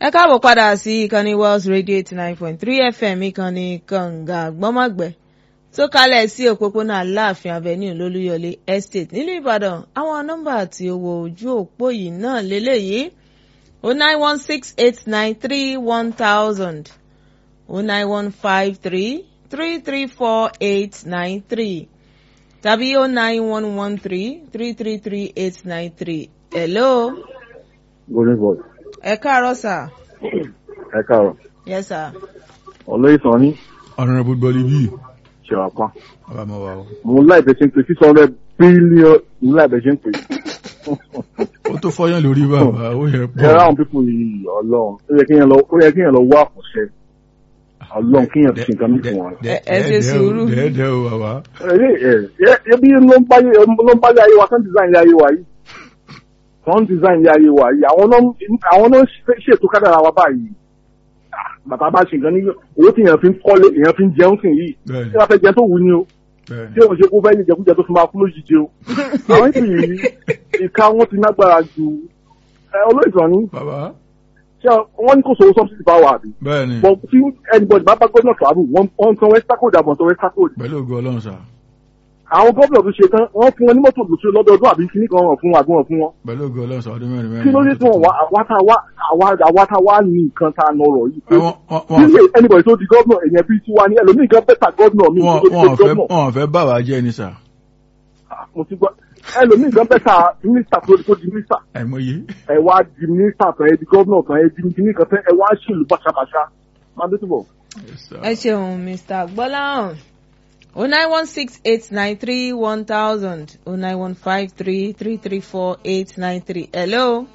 ẹ káàbọ̀ padà sí ìkànnì Wells Radio eighty nine point three FM ìkànnì kànga gbọ́mọ̀gbẹ́ tó kalẹ̀ sí òpópónà Aláàfin Avenue lólúyọlé estate nílùú Ìbàdàn àwọn nọ́mbà àti owó ojú òpó yìí náà lélẹ́yìí o nine one six eight nine three one thousand o nine one five three three three four eight nine three tàbí o nine one one three three three three eight nine three hello. golden boy. ẹ káàárọ̀ sà. ẹ káàárọ̀. yes sir. olóyè sàn ní honourable gbọ́líbí ṣèwà pa. bàbá mọ̀ wá o. mo láì bẹ ṣe ń pè six hundred billion mo láì bẹ ṣe ń pè. ó tó fọyán lórí bàbá ó yẹ ẹ pọ̀ ráhùn pípò yìí ọlọ́run ó yẹ kéèyàn lọ ó yẹ kéèyàn lọ wá àkọsẹ ọlọ́run kéèyàn fi nǹkan mi fún wọn. Ẹ- ẹ ṣe sùúrù. dẹ́ẹ̀dẹ́ o bàbá. ẹ ẹ ẹbí ló ń báyé ló ń báyé ayé wa kán design ilé ayé wa yìí kán design ilé ayé wa yìí àwọn náà àwọn náà ṣe- ṣètò kádàrà wa báyìí Ah, bàbá bá ṣe nǹkan ní owó tí èèyàn fi ń kọ́lé èèyàn fi ń jẹun sìn yìí bẹ́ẹ̀ni tí wọ́n fẹ́ jẹ tó wù ní o bẹ́ẹ̀ni. tí òun ṣe kó fẹ́ ní ìjẹkújẹ tó fi máa kú lójijì o àwọn ìpè yìí ìka wọn ti nágbára ju ẹ olóòtú ní bàbá ṣé wọ́n ní kò sówó subsidy bá wà bí bẹ́ẹ̀ni but tí anybody bá bá gómìnà travel wọ́n wọ́n san west code àbọ̀ san west code pẹ̀lú ògo ọlọ́run sà àwọn gómìnà tó ṣe tán wọ́n fún wọn ní mọ́tò lóṣù lọ́dọọdún àbí kíní kan wọ̀n fún wọn àbí wọn fún wọn pẹ̀lú ògo ọlọ́run sà ọdún mẹ́rin mẹ́rin. kí ló dé tí wọn wá àwa tá wá àwa àwa tá wá ní nǹkan tá a nọrọ yìí pé Wọ́n- wọ́n- wọ́n- kí lè anybody tó di gómìnà èèyàn bíi tiwa ní ẹlòmíì kan bẹ́tà gómìnà mi wọ́n tó di wọ́n fẹ́ gómìnà wọ́n fẹ́ bà wá jẹ́ ni sà mo ti gbọ́ ẹlòmíì kan bẹ́tà mínísítà tó tó di mínísítà àìmọye. ẹ wá di mínísítà tán ẹ di gómìnà tán ẹ di kíní kan tán ẹ wá ṣèlú bàṣàbàṣà máa dé túbọ̀. Yes, sir. ẹ ṣeun mr gbọ́láhàn o nine one six eight nine three one thousand o nine one five three three three four eight nine three hello.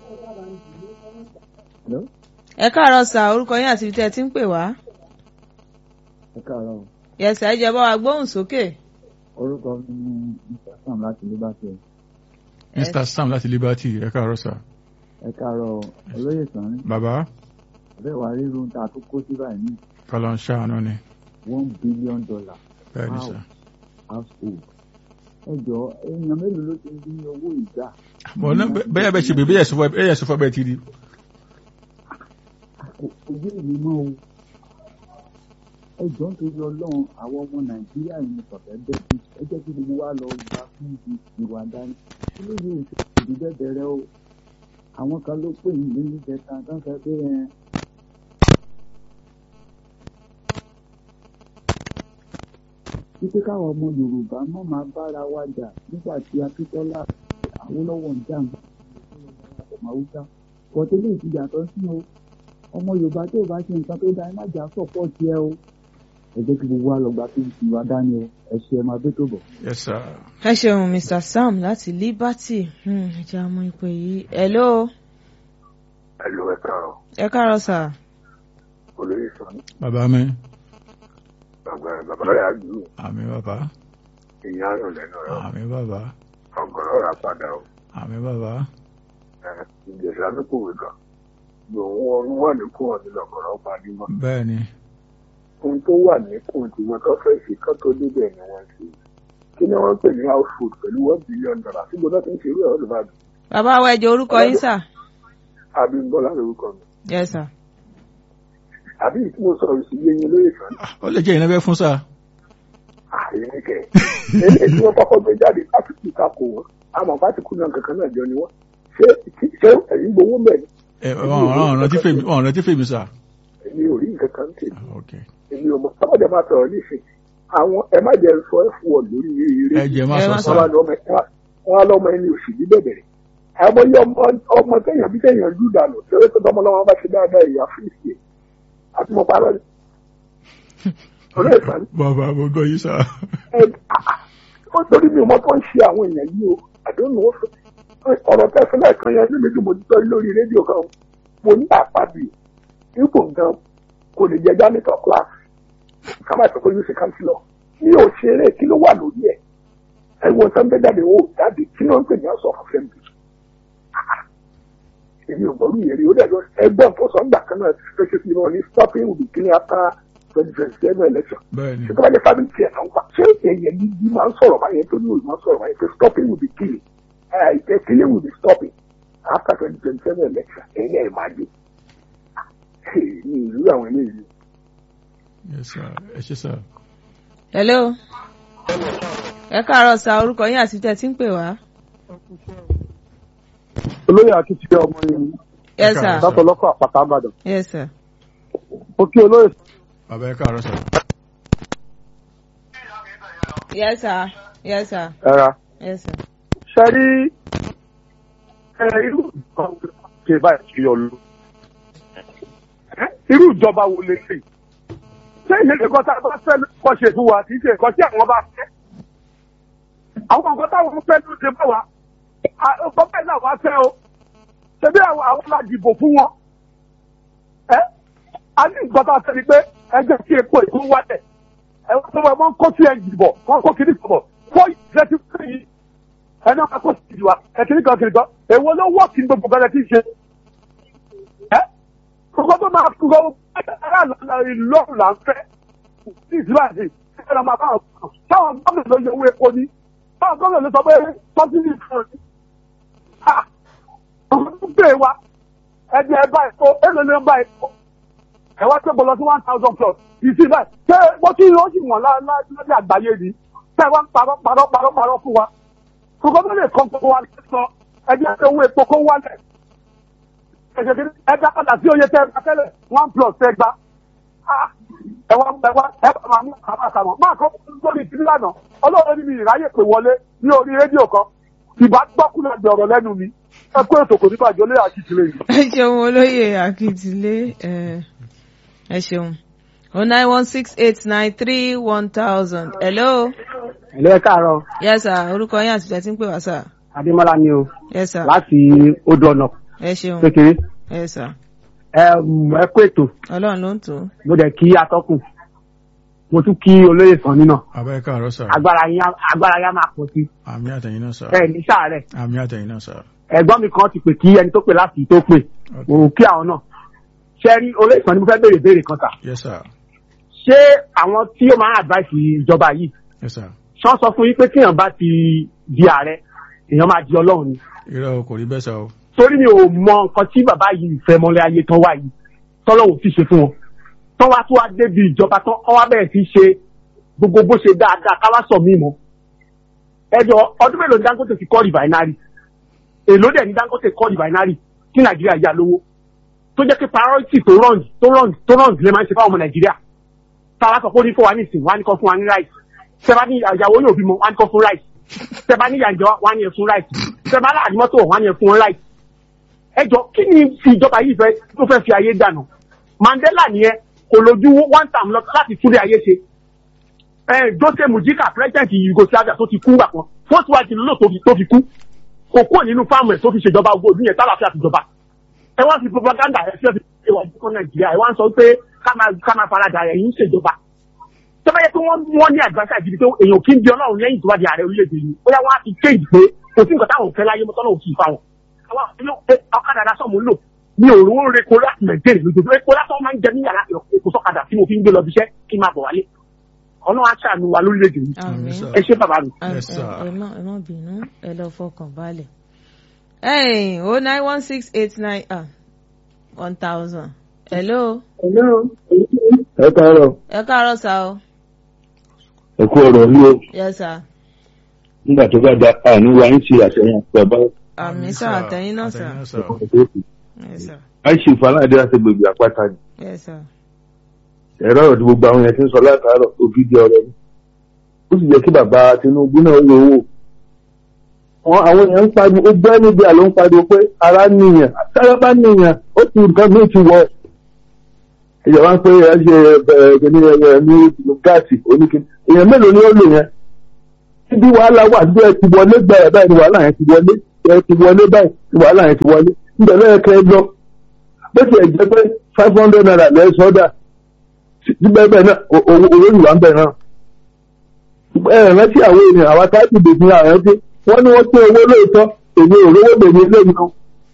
ẹ káàárọ̀ sà orúkọ yín àti ibi tí ẹ ti ń pè wá. ẹ káàárọ̀ o. yẹsà ẹ jẹ́ bá wa gbóhùn sókè. orúkọ mi ni mr sam láti liberty Mr Sam láti Liberty ẹ káàárọ̀ sà. ẹ káàárọ̀ o. olóyè sàn bàbá bẹ́ẹ̀ wá rírun tá a tó kó sí báyìí ní kọ́lọ́ ń ṣàánú ni one billion dollar bẹ́ẹ̀ni Wow. sà. household. ẹ jọ èèyàn mélòó ló ti ń dín owó ìgbà. bọ́n náà bẹ́- bẹ́ẹ̀ bẹ́ẹ̀ ṣe bẹ́ẹ̀ bẹ́ẹ̀ sọ́fọ́ bẹ́ẹ̀ sọ́fọ́ bẹ́ẹ̀ ti di. Kò- ojú ìlú mọ́ o. ẹ jọ ń torí ọlọ́run àwọn ọmọ nàìjíríà yìí ní sọ̀tẹ́ bẹ́ẹ̀ bí ẹ jẹ́ kí gbogbo wa lọ gba fún ibi ìwà dání. kí ló yẹ òṣèlú bẹ́ẹ̀ bẹ̀rẹ̀ o. àwọn kan ló pè ní ní ìjẹta tó ń sọ pé ẹ wípé káwọn ọmọ yorùbá má máa bára wa jà nígbà tí akíntọ́lá awólọ́wọ̀ ń jà ń ọmọ haúsá pọ̀tẹ́lẹ̀ ti yàtọ̀ sí o ọmọ yorùbá tó o bá ṣe nǹkan tó dáa ẹ má jà sọ̀pọ̀tì ẹ o ẹ jẹ́ kí gbogbo wa lọ gba tó ti wá dání o ẹ ṣe ẹ máa bẹ́ tó bọ̀. Yes sir. ẹ ṣeun mr sam láti liberty Hmm, ẹ jẹ́ àmọ́ ìpè yìí hello. ẹlò ẹ káàárọ̀ ẹ káàárọ̀ sà. olóyè sàn bàbá mi bàbá bàbá rẹ àdúró àmì bàbá ìyá àrùn lẹ́nu rẹ àmì bàbá ọgọrọ rà padà o àmì bàbá ìjẹsà tó kòwé kan lòun ọrùn wà ní kó ọdún lọgọrọ padì mọ bẹ́ẹ̀ni ohun tó wà ní kùn tí wọn tó fẹ́ ṣe kán tó débẹ̀ ni wọ́n ṣe kí ni wọ́n pè ní house food pẹ̀lú one billion dollar síbi náà ti ń ṣe irú ẹ̀ olùbàdàn bàbá wa ẹ jẹ́ orúkọ yín sà. Abímbọ́lá lórúkọ mi yes sir. àbí tí mo sọ̀rọ̀ sí yẹn lóye kan Ah, ó lè jẹ́ ìnáwó fún sà. àyè kẹ eléyìí tí wọ́n kọ́kọ́ gbé jáde pásítì takò wọn àmọ́ pásítì náà kankan náà jọ ni wọ́n ṣé ṣé ẹ̀yin gbowó mẹ́rin ẹ wọn wọn rántí fèmí wọn rántí fèmí sà. èmi ò rí nǹkan kan tèmi Ah, ok èmi ò mọ sábàjẹ́ máa sọ̀rọ̀ nísìn àwọn ẹ má jẹ́ sọ ẹ̀ fún ọ lórí eré ẹ jẹ́ má Ẹ sọ má sà. wọn á lọ́mọ wọn á lọ́mọ ẹni òsì ní bẹ̀bẹ̀rẹ̀ àwọn yẹ ọmọ ọmọ téèyàn bí téèyàn lù dànù tẹ́lẹ̀ tó tọmọ lọ́wọ́ bá ṣe dáadáa ìyá fíìsì àti mo parọ́ ni. ọ̀rẹ́ ìfàní bàbá mo gbọ́ yín sà. ẹ ó torí mi ò mọ tó ń ṣe àwọn èèyàn yìí o àdéhùn ó fẹ́ ọ̀rọ̀ tẹ́sán lẹ́ẹ̀kan yẹn níbi tí mo ti tọ́ lórí rédíò kan mo ní àpàbì ipò gan kò lè jẹ janitor class ká má sọ pé yóò ṣe kánsílọ̀ mi ò ṣeré kí ló wà lórí ẹ̀ ẹ wo sẹ́ńtẹ́ jáde ó jáde kí ló ń pè ní ọ̀sọ̀ fún fẹ́mi èmi ò gbọ́rú yẹn rí ó dẹ̀jọ́ ẹgbọ́n tó sọ ń gbà kan náà ṣe fi wọn ní stopping will be clean after twenty twenty seven election bẹ́ẹ̀ni ṣé tó bá jẹ́ family tiẹ̀ náà ń pa ṣé èèyàn yìí máa ń sọ̀rọ̀ báyẹn tó ní òun máa ń sọ̀rọ̀ báyẹn pé stopping will be killing ẹ̀ killing will be stopping after twenty twenty seven election ẹ̀yìn ẹ̀ máa dé ní ìlú àwọn eléyìí. yes sir ẹ ṣe sir. hello ẹ káàárọ̀ sa orúkọ yín àti tẹ́ ẹ ti ń pè wá. olóyè akitiyan ọmọ yìí yes sir látọlọ́kọ̀ àpáta àbàdàn yes sir. ó kí olóyè bàbá ẹ káàárọ̀ sir. yes sir yes sir ẹ̀ra yes sir. ṣe rí ẹ irú nǹkan ṣe báyìí kiri ọlọ irú ìjọba wo lè ṣe ṣé ìṣẹ̀lẹ̀ kan tá a bá fẹ́ kọ́ ṣe fún wa kì í ṣe nǹkan tí àwọn bá fẹ́ àwọn nǹkan táwọn fẹ́ ló ṣe bá wa ọkọ bẹ́ẹ̀ náà wá fẹ́ o ṣebí àwọn àwọn la dìbò fún wọn ẹ a ní nǹkan tá a fẹ́ ni pé ẹgbẹ́ tí epo èkó wálẹ̀ ẹ wọ́n tó wọ́n kó sí ẹ̀jì bọ̀ wọ́n kó kiri bọ̀ fọ́ ìṣẹ́ ti fẹ́ yìí ẹ náà kó sí ìdìwà ẹ kiri kan kiri kan èwo ló wọ́ kí n gbogbo kan ẹ ti ṣe ẹ kókó tó máa kókó aráàlú ìlọrun là ń fẹ́ sí ìsìláàsì ẹ lọ máa bá wọn táwọn gómìnà ló yẹ owó epo ní táwọn gómìnà ló sọ pé sọ́sídìí kan ní ọ̀hún tó gbé wa ẹni ẹ bá epo èlò ni ẹ bá epo ẹ wá tó gbọlọ sí one thousand plus ìsìn báyìí ṣé wọ́n ti yóò sì wọ̀n lọ́dẹ àgbáyé ni ṣé wọ́n ń parọ́ parọ́ parọ́ parọ́ fún wa kókó tó lè kọ́ gbogbo wa sọ ẹni ẹ owó epo kó wálẹ̀ ẹ̀jẹ̀ kìíní ẹ dá padà sí oye tẹ́ ẹ bá tẹ́lẹ̀ one plus tẹ́ gba ẹ wá ẹ wá ẹ bá máa mú àwọn àkàmọ́ máa kọ́ lórí ìdílé lánàá ọlọ́run ní mi ìráyè pè wọlé ní orí rédíò kan ìbá gbọ́kúnlẹ̀ ọ̀rọ̀ lẹ́nu mi ẹ kó ètò kò ní bàjẹ́ olóyè àkìtìlẹ̀ yìí. ẹ ṣeun olóyè akíntìlé ẹ ẹ ṣeun o nine one six eight nine three one thousand hello Ẹ̀lẹ́ káàárọ̀, yes sir orúkọ yín àti tẹ́ ti ń pè wá sir Adémọ́lá ni o, yes sir láti odò ọ̀nà ẹ ṣeun kékeré. yes sir Ẹ mm, ẹ kó ètò, ọlọ́run ló ń tó mo dẹ̀ kí atọ́kùn. Mo tún kí olóyè sàn nínà. bàbá ẹ káàárọ̀ sir. Agbára yín á- agbára yín á máa pọ̀ sí. àmì àtẹ̀yìn náà sir. Ẹ ní sàárẹ̀. àmì àtẹ̀yìn náà sir. Ẹ̀gbọ́n mi kan ti pè kí ẹni tó pè láti tó pè. Okay. Mo kí àwọn náà. Ṣé rí olóyè sàn ni mo fẹ́ béèrè béèrè kan tà? yes sir. Ṣé àwọn tí ó máa ń advice ìjọba yìí yes sir. ṣán sọ fún yín pé tíyàn bá ti di ààrẹ èèyàn máa di ọlọ́run ni? irọ́ o kò rí bẹ́ẹ̀ sọ o. torí mi ò mọ nǹkan tí bàbá yìí fẹ́ mọ́lẹ́ ayé tán wá yìí tọ́lọ́wọ́ ti ṣe fún wọn tán wá tó wá débi ìjọba tán wọ́n wá bẹ̀rẹ̀ sí ṣe gbogbo bó ṣe dáadáa ká wá sọ mí mọ́ ẹjọ́ ọdún mélòó ni Dangote fi kọ́ rìbáínárì èló dẹ̀ ni Dangote kọ́ rìbáínárì tí Nàìjíríà yà lówó tó jẹ́ pé priority tó rọ̀ǹd tó rọ̀ǹd tó rọ̀ǹd lè máa ń ṣe fáwọn ọmọ Nàìjíríà táwa sọ pé ó ní fún wa ní ìsìn wá ní kọ́ fún wa ní ráìsì tẹ́bá ní ìyàwó yóò bímọ wá ní kọ́ fún ráìsì tẹ́bá ní ìyànjọ wá ní ẹ̀ fún ráìsì tẹ́bá láàrin mọ́tò wá ní ẹ̀ fún ráìsì ẹjọ kí ni fi ìjọba yìí fẹ́ tó fẹ́ fi ayé dànù Mandela nìyẹn kò lójú one time lọ láti túlé ayé ṣe ẹ Jose Mujica president Yugoslavia tó ti kú wà kan first wife ló tó fi tó fi kú kò kúrò nínú fáàmù ẹ tó fi ṣèjọba ogun òdún yẹn tálàfíà fi jọba ẹ wá fi propaganda ẹ fi ẹ fi ṣe wà fún Nàìjíríà ẹ wá ń sọ pé ká máa ká máa faradà ẹ yín ṣèjọba tó bá yẹ pé wọ́n wọ́n ní àgbàṣà ìdíbi pé èèyàn kì í di Ọlọ́run lẹ́yìn tó bá di ààrẹ orílẹ̀-èdè yìí ó yá wọ́n á fi kéèjì pé kò sí nǹkan táwọn fẹ́ láyé mọ́tọ́ náà ò sì fa wọn àwọn àfihàn pé ọ̀kadà lásán mò ń lò mi ò rówó reko láti nàìjíríà lójoojúmọ́ epo lásán máa ń jẹ ní yàrá èkó sọ́kadà tí mo fi ń gbé lọ bíṣẹ́ kí n máa bọ̀ wálé ọlọ́run á ṣàánú wa lórílẹ̀‐èdè yìí àmín sir. ẹ ṣé bàbá mi. ẹ Yes, sir. ẹ má ẹ má bínú ẹ lọ fọkàn balẹ̀. ẹ̀yìn o nine one six eight nine ah one thousand hello ẹ káàárọ̀ ẹ káàárọ̀ sá o ẹ kú ọ̀rọ̀ ní o yes sir nígbà tó bá da àní wa ń ṣe àṣeyàn bàbá àmín sá àtẹ̀yìn náà sá àtẹ̀yìn náà sir. yes sir a ṣe ìfàlàdé láti gbègbè àpáta ni yes sir ẹ̀rọ ọ̀rọ̀ tí gbogbo àwọn yẹn ti ń sọ látàárọ̀ òbí di ọ̀rọ̀ ni ó sì jẹ́ kí bàbá Tinubu náà lò wò wọn àwọn èèyàn ń pariwo ó gbẹ́ níbi àlọ́ ń pariwo pé ara níyàn sára bá níyàn ó ti nǹkan míì ti wọ̀ ìjọba ń pé ẹ ṣe ẹgbẹ́ ní ẹ ní gáàsì oníkin èèyàn mélòó ni ó lò yẹn níbi wàhálà wà bí ẹ ti wọlé gbẹ̀rẹ̀ báyìí ni wàhálà yẹn ti wọlé ẹ ti wọlé báyìí ni wàhálà yẹn ti wọlé níbẹ̀ lọ́yẹ̀ kẹ́ ẹ lọ bó ti ẹ̀ jẹ́ pé five hundred naira lẹ́ẹ̀ sọ́dà síbẹ̀ bẹ́ẹ̀ náà o- owó owó ìwà ń bẹ̀ náà. ẹ rántí àwọn ènìyàn àwọn táàbì dèbí àwọn ẹgbẹ́ wọ́n ní wọ́n pín owó lóòótọ́ èmi ò rówó lèmi lẹ́yìn náà.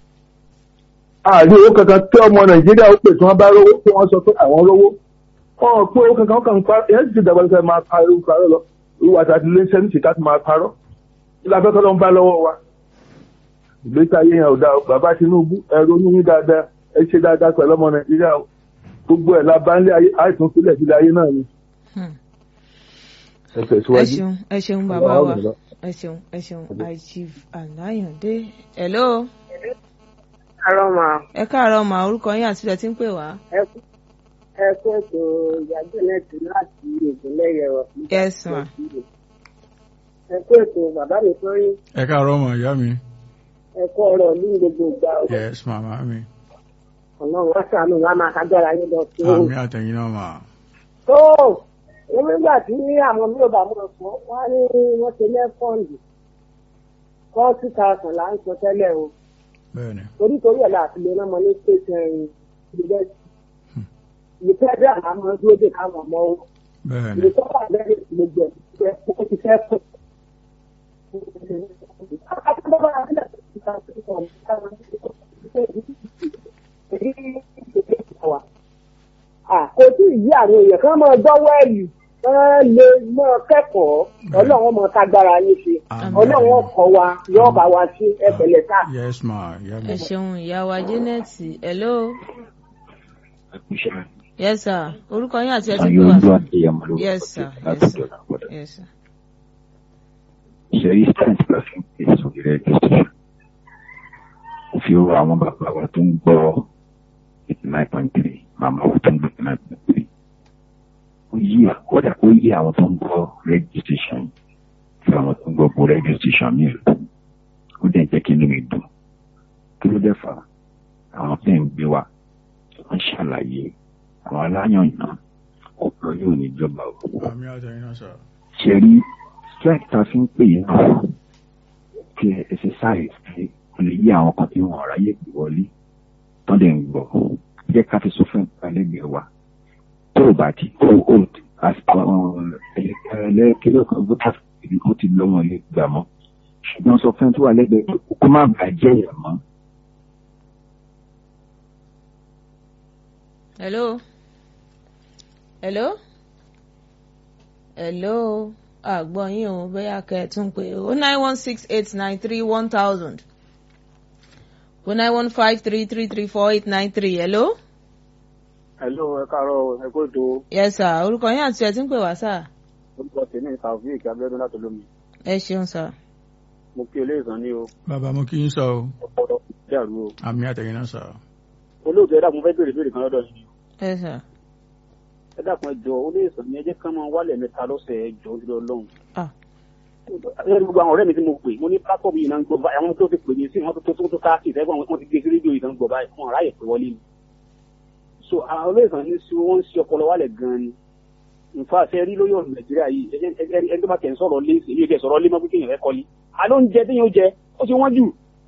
àrí owó kankan tí ọmọ nàìjíríà ó pè tí wọ́n bá rówó tí wọ́n sọ pé àwọn rówó. wọ́n ò pín owó kankan kan pa ẹ̀ sì dàgbà sẹ́ máa parọ́ parọ́ lọ ìwà àti ilé iṣẹ́ ní ṣìkà tó máa parọ́. ilé afẹ́kọ́ ló ń bá lọ́wọ́ wa. ìgbésí ayé yẹn ò dáa o. bàbá Tinubu ẹ ronú yín dáadáa ẹ ṣe dáadáa pẹ̀lú ọmọ nàìjíríà o gbogbo ẹ̀ la bá ń lé ayé àìsàn sílẹ̀ sílẹ̀ ayé náà ni Hmm. ẹ ẹ tẹ̀síwájú. ṣeun ẹ ṣeun bàbá wa ẹ ṣeun ẹ ṣeun achieve alayande hello àárọ̀ mà ẹ káàárọ̀ mà orúkọ yín àti ilẹ̀ tí ń pè wá. ẹ kú ẹ kú ètò ìyájọ́ nẹ́ẹ̀tì láti ìpínlẹ̀ yẹ̀rọ. yes ma ẹ kú ètò bàbá mi tó rí ẹ káàárọ̀ mọ̀ ìyá mi. ẹ kú ọ̀rọ̀ ní gbogbo ìgbà o. yes màmá mi. ọlọ́run wá sànù wá máa kájára yín lọ sí o. àmì àtẹ̀yìn náà mà. tó o nígbà tí àwọn mi ò bá mọ̀ fún wọn ní wọ́n ṣe lẹ́fọ̀ndì forty thousand là ń sọ tẹ́lẹ̀ o bẹ́ẹ̀ni. torí torí ẹ̀ láti lè rán ọmọ ní state university ìfẹ́dẹ́ àmọ́ dúró dé káwọn ọmọ o. bẹ́ẹ̀ni. ìlú tó wà lẹ́yìn gbogbo ẹ̀ ó ti fẹ́ pọ̀. kò tí ì yí àwọn èèyàn kan máa gbọ́ wẹ́ẹ̀lì wọ́n lè máa kẹ́kọ̀ọ́ ọlọ́run máa kágbára yín ṣe Àmín. ọlọ́run ọkọ̀ wa yóò bá wa ṣe ẹ̀pẹ̀lẹ̀ ká. yes ma ìyá mi. ẹ ṣeun ìyá wa janet hello yes sir orúkọ yín àti ẹ tí ń pè wá. yes sir yes sir yes sir. ìṣẹ̀rí strength la fi ń pè sórí radio station ó fi rọ àwọn bàbá wa tó ń gbọ́ eighty nine point three màmá wa tó ń gbọ́ eighty nine point three ó yí kódà ó yí àwọn tó ń gbọ́ radio station fi àwọn tó ń gbọ́ gbọ́ radio station mi lò ó dẹ̀ jẹ́ kí inú mi dùn kí ló dẹ̀ fà á? àwọn tó ń gbé wa wọ́n ṣàlàyé àwọn aláyàn náà ọ̀pọ̀ yóò ní ìjọba o àmì àtẹ̀yìn náà sà. ṣe rí strength ta fi ń pè yín náà kí exercise pé kò lè yí àwọn kan tí wọn ráyè gbé wọlé tán lè ń gbọ́ jẹ́ ká fi sọ fún ìpàlẹ́gbẹ̀ẹ́ wa tó o bá ti ó ó ẹlẹ́kẹ́lẹ́ kan bó ta fi ó ti lọ́wọ́ ilé gbà mọ́ ṣùgbọ́n sọ fún tó wà lẹ́gbẹ̀ẹ́ pé kó má bàjẹ́ yẹn mọ́. hello hello hello àgbọ̀ yín o bóyá kẹ́ ẹ tún pé o nine one six eight nine three one thousand o nine one five three three three four eight nine three hello. hello ẹ káàárọ̀ ẹ kó ètò yes sir orúkọ yín àti ẹ tí ń pè wá sà. orúkọ tèmi taofik abiodun láti olómi ẹ ṣeun sà. mo kí eléyìí ní o bàbá mo kí yín sọ o ọpọlọ dàrú o àmì àtẹ̀yìn náà sà. olóòtú ẹ dàkún fẹ́ béèrè béèrè kan lọ́dọ̀ yìí ẹ sà. ẹ dàkún ẹ jọ olóòtú ní ẹ jẹ́ ká máa wálẹ̀ mẹ́ta lọ́sẹ̀ ẹ jọ nílò ọlọ́run ah ẹ gbogbo àwọn ọ̀rẹ́ mi tí mo pè mo ní platform yìí náà ń gbọ́ báyìí àwọn tó ti pè mí sí wọn tó tó tó káàkiri ìfẹ́ wọn ti gbé sí rédíò yìí náà ń gbọ́ báyìí wọn ráyè pé wọlé ni so àwọn olóòtú ní sí wọn ń ṣe ọpọlọ wálẹ̀ gan ni nfa ṣe rí lórí ọ̀rọ̀ nàìjíríà yìí ẹ ẹ ẹ ẹni tó bá kẹ́ ń sọ̀rọ̀ lé èmi ò kẹ́ sọ̀rọ̀ lé mọ́ pé kéèyàn fẹ́ kọ́lé àló ń jẹ téèyàn ó jẹ ó ti wọ́n jù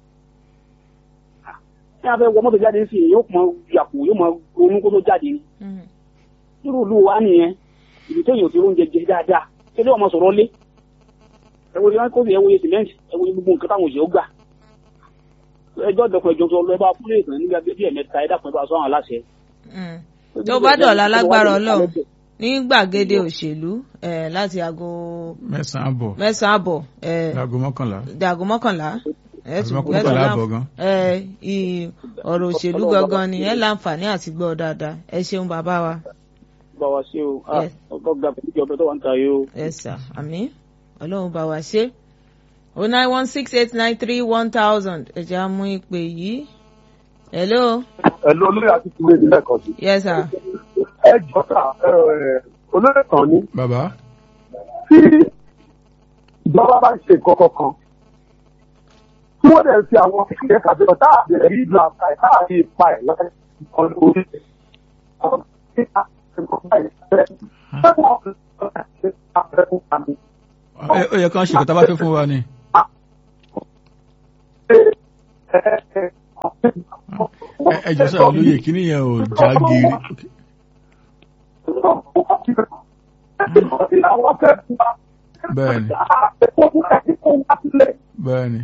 ní abẹ́ wọ mọ́tò jáde sí i yóò mọ yàpò yóò mọ ronú kó tó jáde ni mm. irú ìlú wa nìyẹn ibi téèyàn ò ti róúnjẹ jẹ dáadáa ṣé ló wà máa sọ̀rọ̀ lé ẹwọ ni wọn kó sí ẹwọ yẹ sìmẹ́ǹtì ẹwọ yẹ gbogbo nǹkan táwọn òṣèré gbà ẹjọ́ dọ̀pọ̀ ẹjọ́ tó lọ ẹ bá fúlé ìtàn nígbà bí ẹ̀mẹ́ta ẹ dàpọ̀ ẹ bá sọ àwọn aláṣẹ. Mm. tó bá dọ̀la lágbára ọlọ́run ní gbàgede òṣèlú eh, láti aago mẹ́sàn-án àbọ̀ mẹ́sàn-án àbọ̀ eh, láago mọ́kànlá dàgò mọ́kànlá ẹ tún Àbí ẹ tún mọ́kànlá láǹf- àbọ̀ gan. ẹ ì- ọ̀rọ̀ òṣèlú gangan ni ẹ láǹfààní àti gbọ́ dáadáa ẹ ṣeun bàbá wa bá wa ṣe o Yes. ọgbọ́n gba pẹ̀lú ìjọba tó wà ń ta yìí o. ẹ sà àmì ọlọ́run bá wa ṣe o nine one six eight nine three one thousand ẹ jẹ́ á mú ìpè yìí hello ẹ̀lú olóyè àti kúrò ní lẹ́ẹ̀kan sí. yes sir ẹ jọ ká olóyè kan ní bàbá tí ìjọba bá ń ṣe nǹkan kankan tí wọ́n dẹ̀ ń fi àwọn ìpínlẹ̀ kàbí ọ̀tá àbí ẹ̀rí ìlú àǹkà ẹ̀ káàbí ipa ẹ̀ lọ́wọ́ ọ̀nà orí ẹ̀. Àwọn ìpínlẹ̀ nǹkan báyìí fẹ́ fẹ́ wọ́n fi ọ̀tá ṣe àfẹ́kùn àmì. ẹ ó yẹ kán ṣe kọ́tà bá fẹ́ fún wa ni. Ẹ- ẹ jọ sọ olóye kíní yẹn ò já geere. bẹ́ẹ̀ni bẹ́ẹ̀ni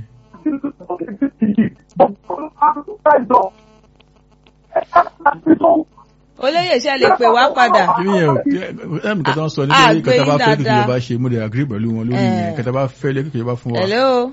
olóyè ṣe lè pè wá padà kíní yẹn ò ẹ̀mí kẹta ń sọ Ah, nítorí kẹta bá gbé fẹ́ yín kí dáadáa. ìjọba ṣe mo lè agree pẹ̀lú wọn lórí Eh. yẹn kẹta bá fẹ́ lé kí ìjọba fún wa. hello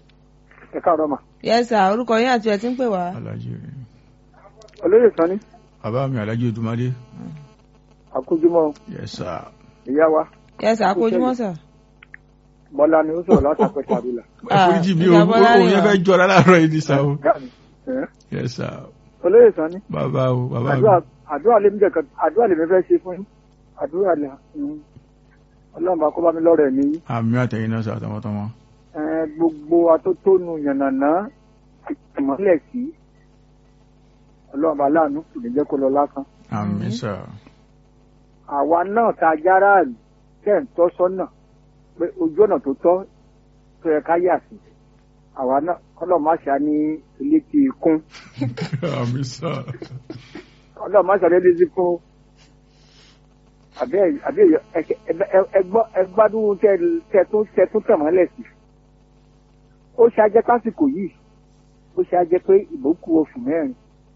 ẹ káàárọ̀ mà yes sir orúkọ yín àti ẹ ti ń pè wá alájí olóyè sanni bàbá mi alájí odùmadé àkójúmọ́ yes sir ìyá wa yes àkójúmọ́ sà. bọ́lá ni ó sọ̀rọ̀ látàpẹ́ tàbílà. ẹ foríjì mi o ìjà Bọ́lá òun ni yẹn wà. fẹ́ jọra láàárọ̀ yìí ní sáà o Ẹ̀, yes sir olóyè sani bàbá o bàbá mi àdúrà àdúrà lèmi jẹ kan àdúrà lèmi fẹ́ ṣe fún yín àdúrà lè ọlọ́run bá kó bá mi lọ́rọ̀ ẹ̀mí yín. àmì àtẹ̀yìn náà sà tọmọtọmọ Ẹ, gbogbo atótónu yànnàná ìmọ̀lẹ̀ sí ọlọ́run bá láàánú kò ní jẹ́ kó lọ lásán. àmì Mhm. sà àwa náà ta járàlì tẹ̀ ń tọ́ sọ́nà pé ojú ọ̀nà tó tọ́ tó yẹ ká yà sí àwa náà kọ́lọ̀ má ṣá ní ilé tí kún àmì sà kọ́lọ̀ má ṣá ní ilé tí kún àbí àbí ẹgbádùn tẹ tún tẹ tún tẹ̀ mọ́lẹ̀ sí ó ṣe ajẹ́ pásìkò yìí ó ṣe ajẹ́ pé ìbò kù oṣù mẹ́rin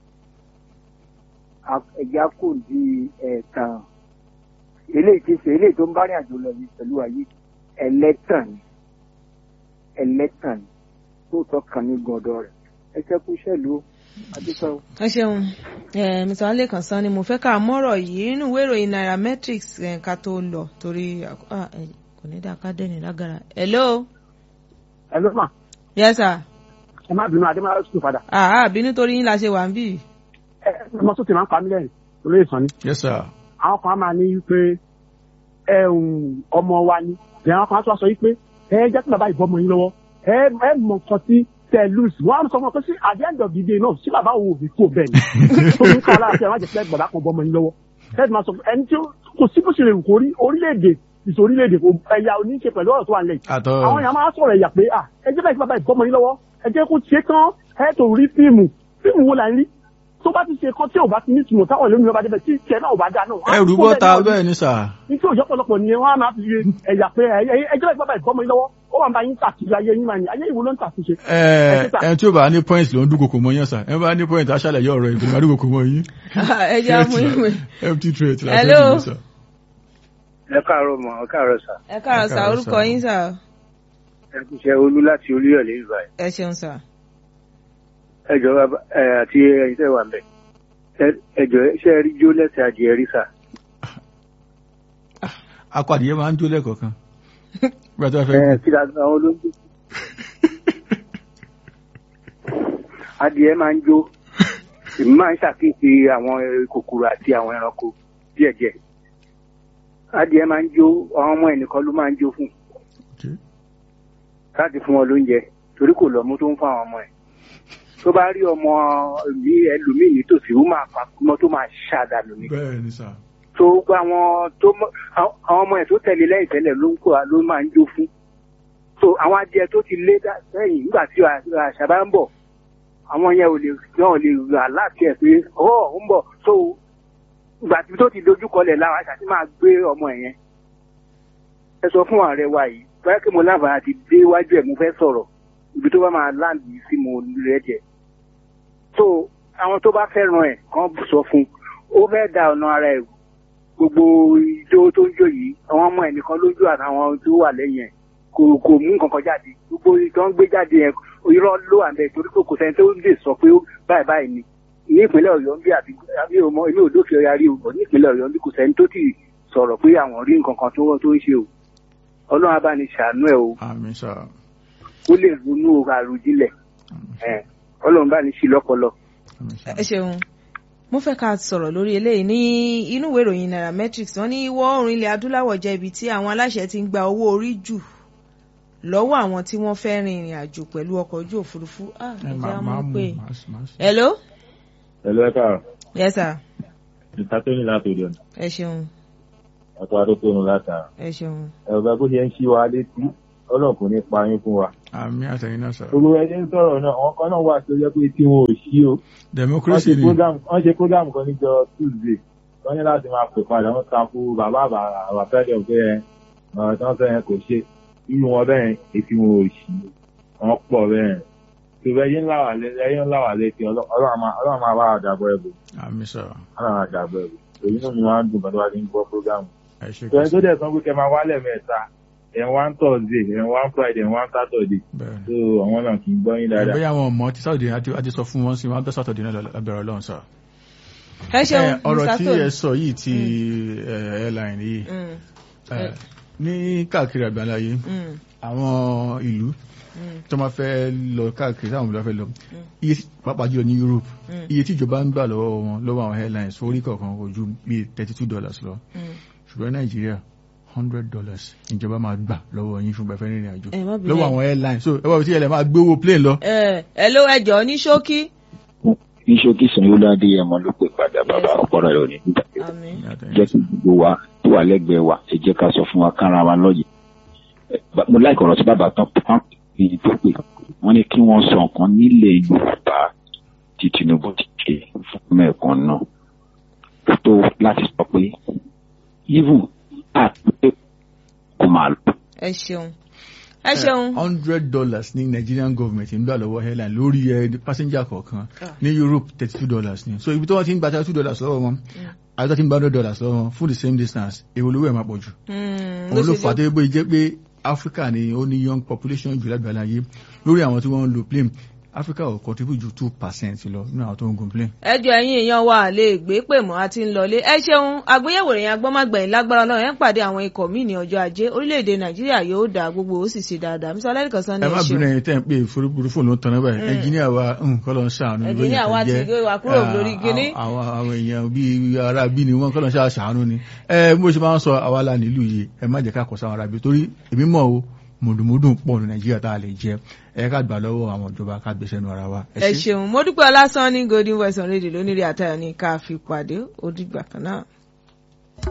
ẹ̀já kò di ẹ̀ẹ̀kan eléyìí ti ṣe eléyìí tó ń bá rìn àjò lọ yìí pẹ̀lú ayé ẹlẹ́tàn ni ẹlẹ́tàn ni tó tọ́ kan ní gbọ̀dọ̀ rẹ̀ ẹ ṣe kú ṣẹ́lu adúpẹ́ o. ẹ ṣeun ẹ mr alekan san ni mo fẹ́ ká mọ́rọ̀ yìí nínú ìwé ìròyìn nairametrics ẹ̀, ká tó lọ torí àkó- ah, ẹ, kò ní dáa ká dẹ́ni lágara. hello ẹ ló mà yes sir ẹ má bínú adémọlá sùn padà àá àbí nítorí yín la ṣe wà ń bì. ẹ ẹ ọmọ tó ti máa ń pa mí lẹ́yìn olóyè sàn ni yes sir àwọn kan á máa ní wípé ẹ ń ọmọ wa ni ìyá àwọn kan á tún wá sọ wípé ẹ jẹ́ kí bàbá ìbọn ọmọ yín lọ́wọ́ ẹ ẹ mọ nǹkan tí tẹ lùs wọn á sọ fún ọ pé sí at the end of the day náà sí bàbá òun ò fi kó bẹ́ẹ̀ ni tó ní ká láti ẹ má jẹ́ pé bàbá kan bọ́ ọmọ yín lọ́wọ́ ẹ ti máa sọ fún ẹni tí ó- kò sí bó ṣe lè wù kó rí orílẹ̀-èdè ìṣe orílẹ̀-èdè kò ẹ̀yà oníṣe pẹ̀lú ọ̀rọ̀ tó wà nílẹ̀ yìí àtọ àwọn èèyàn máa sọ̀rọ̀ ẹ̀yà pé ah ẹ jẹ́ báyìí kí bàbá ìbọn ọmọ yín lọ́wọ́ ẹ jẹ́ kó ṣe tán ẹ tó rí fíìmù fíìmù wo là ń rí tó bá ti ṣe kan tí ò bá ti ní ìtumọ̀ táwọn ìlú mi bá débẹ̀ tí tiẹ̀ náà ò bá dáa náà. wọ́n á ẹrù kó bọ́ta náà ní bẹ́ẹ̀ ni sà ní tí òjò pọ̀lọpọ̀ nìyẹn wọn á máa fi ṣe ẹ̀yà pé ẹjọ́ ìgbà bá ìfọmọ yín lọ́wọ́ ó wà ń bá yín tàkìlẹ̀ ayé yín máa ní ayé ìwò ló ń tàkìṣe. ẹ ẹ tí ó bá ní point ló ń dúnkokò mọ́ yẹn sà ẹ bá ní point aṣálẹ̀ yọ ọ̀rọ̀ ìgbìmọ̀ máa dúnkokò mọ́ yín ẹ jẹ́ àmú ìwé. empty threat la Hello. fẹ́ nìyẹn, sà. ẹ káàárọ̀ mọ ẹ káàárọ̀ sà ẹ káàárọ̀ sà káàárọ̀ orúkọ sà. yín sà ẹ kú iṣẹ́ olú láti olúyọ̀lé ìgbà yìí ẹ ṣeun sà. ẹ jọ bàbá ẹ àti ẹ̀yin tẹ́ wà ń bẹ̀ Ẹ- ẹ jọ ṣe ẹ rí jó lẹ́sẹ̀ adìẹ rí sà akọ adìyẹ máa ń jó lẹ́ẹ̀kọ̀ọ̀kan bí a tó bá fẹ́ ẹ kí la àwọn olóńgbò adìẹ máa ń jó èmi máa ń ṣàkíyèsí àwọn eh, kòkòrò àti àwọn ẹranko díẹ̀díẹ̀ adìẹ máa ń jó àwọn ọmọ ẹnìkan ló máa ń jó fún Okay. láti fún wọn lóúnjẹ torí kò lọ́mú tó ń fún àwọn ọmọ ẹ̀ tó bá rí ọmọ mi ẹlòmíì nítòsí ó máa pa ọmọ tó máa ṣàdánù ni bẹ́ẹ̀ ni sà tó gba àwọn tó mọ àwọn àwọn ọmọ ẹ̀ tó tẹ̀lé lẹ́yìn tẹ́lẹ̀ ló ń kó ló máa ń jó fún so àwọn adìẹ tó ti lé dá- sẹ́yìn nígbà tí àṣà bá ń bọ̀ àwọn yẹn ò lè wọn ò lè rà láti ẹ̀ pé ọ̀ ó ń bọ̀ so ìgbà tí tó ti dojú kọlẹ̀ láwọn àṣà tí máa gbé ọmọ ẹ̀ yẹn ẹ sọ fún ààrẹ wa yìí báyọ̀ kí mo láǹfààní àti dé iwájú ẹ̀ mo fẹ́ sọ̀rọ̀ ibi tó bá máa láǹdì sí mo rẹ̀ jẹ́ so àwọn tó bá fẹ́ràn ẹ̀ kàn sọ fún ó fẹ́ da ọ̀nà ara ẹ̀ rú. gbogbo ijó tó ń jó yìí àwọn ọmọ ẹ̀ nìkan lójú àtàwọn tó wà lẹ́yìn ẹ̀ kò kò mú nǹkan kan jáde gbogbo tó ń gbé jáde yẹn irọ́ ló wà bẹ́ẹ̀ torí pé kò sẹ́ni tó lè sọ pé ó báyìí báyìí ni ní ìpínlẹ̀ ọ̀yọ́ ń bí àti àbí ọmọ èmi ò dókè ọ̀yà rí o ní ìpínlẹ̀ ọ̀yọ́ ń bí kò sẹ́ni tó ti sọ̀rọ̀ pé àwọn rí nǹkan kan tó tó ń ṣe o ọlọ́run abá ni ṣàánú ẹ̀ o àmì sà ó lè ronú àròjinlẹ̀ ẹ̀ ọlọ́run bá ní ṣí lọ́pọlọ. àmì sà ẹ ṣeun mo fẹ́ ká sọ̀rọ̀ lórí eléyìí ní inú ìwé ìròyìn nairametrics wọ́n ní ìwọ̀ oòrùn ilẹ̀ adúláwọ̀ jẹ́ ibi tí àwọn aláṣẹ ti ń gba owó orí jù lọ́wọ́ àwọn tí wọ́n fẹ́ rin ìrìn àjò pẹ̀lú ọkọ̀ ojú òfurufú ah ẹ ẹ jẹ́ máa àmọ́ máa mú pé máa sì- máa sì. hello Hello, ẹ káàárọ̀. yes sir Ìta tó ní láti òde ọ̀nà. ẹ ṣeun Ọ̀tọ̀ adókòrò látara. ẹ ṣeun Ẹ̀rọ bá bó ṣe ń ṣí wa létí, ọlọ́run kò ní pa yín fún wa. àmì àtẹ̀yìn náà sà Gbogbo ẹni ń sọ̀rọ̀ náà, àwọn kan náà wà tó jẹ́ pé tí wọn ò ṣí o. Wọ́n democracy ṣe ni program wọ́n ṣe program kan níjọ Tuesday. Wọ́n ní láti máa pè padà, wọ́n takú bàbá àbá fẹ́lẹ̀ pé ẹ ọ̀rọ̀ tí wọ́n sọ yẹn kò ṣe. Irú wọn bẹ́ẹ̀ ètí wọn ò ṣí. Wọ́n pọ̀ bẹ́ẹ̀. Tòbẹ́ yín ńlá wà lé- ẹyín ńlá wà létí Ọlọ́- Ọlọ́run máa Ọlọ́run máa bá àdàbọ̀ ẹ̀bù. àmì sà Ọlọ́run máa dàbọ̀ ẹ̀bù. Èyí náà mi máa ń dùn bàtà wá sí ń gbọ́ program. ẹ ṣe Ìjọba tó kí dẹ̀ sọ pé kẹ́ máa wálẹ̀ mẹ́ta ẹ̀ wá ń Thursday ẹ̀ wá ń Friday ẹ̀ wá ń Saturday bẹ́ẹ̀ so àwọn náà kì í gbọ́ yín ni dáadáa. bóyá àwọn ọmọ tí sáwọ́dì àti àti sọ fún wọn sí wọn á bẹ́ sátọ̀dì náà lábẹ́rẹ̀ ọlọ́run sà ẹ ṣeun Eh, ọ̀rọ̀ Mr. tí Tony. ẹ sọ yìí ti eh, airline yìí Mm, eh, ní káàkiri àgbáláyé mm, àwọn ìlú mm, tó máa fẹ́ lọ káàkiri táwọn ìlú fẹ́ lọ iye tí- pàápàá jùlọ ní Europe Mm. iye tí ìjọba ń gbà lọ́wọ́ wọn lọ́wọ́ àwọn airlines orí kọ̀ọ̀kan kò ju bíi thirty two dollars lọ mm. ṣùgbọ́n Nàìjíríà hundred dollars ìjọba máa gbà lọ́wọ́ yín fún gbẹ̀fẹ́ rìnrìn àjò Ẹ má bínú. lọ́wọ́ àwọn airlines so ẹ wá bí tí ẹ lè máa gbé owó plane lọ. ẹ ẹ ló ẹjọ ní ṣókí. ní ṣókí sanwó-olú adéyẹmọ ló pè padà bàbá ọpọlọ rẹ ò ní nígbà tó àmín. jẹ́ kí gbogbo wa tó wà lẹ́gbẹ̀ẹ́ wa ẹ jẹ́ ká sọ fún wa kára wa lọ́yẹ̀. Ẹ, ba- mo láìkọ̀ ọ̀rọ̀ tí bàbá tán pọ́n èyí tó pè wọ́n ní kí wọ́n sọ nǹkan nílẹ̀ Yorùbá tí Tinubu ti ṣe fún mẹ́ẹ̀kan náà kó tó láti sọ pé even àpè kò máa lọ. ẹ ṣeun ẹ ṣeun. hundred dollars ní Nigerian government ń gbà lọ́wọ́ airline lórí ẹ passenger kọ̀ọ̀kan Ah. ní Europe thirty two dollars ni so ibi tí wọ́n ti ń gba thirty two dollars lọ́wọ́ wọn àti tó ti ń gba hundred dollars lọ́wọ́ wọn for the same distance èwo lówó ẹ̀ máa pọ̀ jù Mm, òun ló ṣe fà á jẹ́- tó bóyá jẹ́ pé Africa ni ó ní young population jù lágbàláyé lórí àwọn tí wọ́n ń lo plane Africa ò contribute ju two percent lọ nínú àwọn tó ń gun plane. ẹjọ ẹ̀yin èèyàn wa lè gbé pè mọ́ àti ń lọlé ẹ ṣeun àgbéyẹ̀wò ìròyìn agbọmọgbẹ̀yìn lágbára Ọlọ́run ẹ ń pàdé àwọn ikọ̀ míì ní ọjọ́ ajé orílẹ̀-èdè Nàìjíríà yóò dá gbogbo ó sì ṣe dáadáa Mr. Ọlẹ́nìkan sọ ní ẹ ẹ má bínú ṣeun ẹyin tẹ́ ń pè fúrufú ló ń tanná báyìí ẹnjìníà wa kọ́ ló ń ṣàánú lóyún Ẹnjìníà wa àtẹ̀jẹ́. ti gbé wa kúrò Ah, lórí kinní. àwọn àwọn èèyàn bíi ará bí ni wọ́n kọ́ ló ń ṣàánú ni ẹ bó ṣe máa ń sọ àwa la nílùú yìí ẹ má jẹ́ ká kọ̀ sáwọn ará bí torí èmi mọ̀ o mùdùmùdùn pọ̀ ní Nàìjíríà tá a lè jẹ ẹ ká gbà lọ́wọ́ àwọn ìjọba ká gbèsè nu ara wa. ẹ ṣeun mo dúpẹ́ ọlásán ní Golden Voice on Radio lónìí rí àtayọ̀ ní ká fi pàdé ó dìgbà kan náà.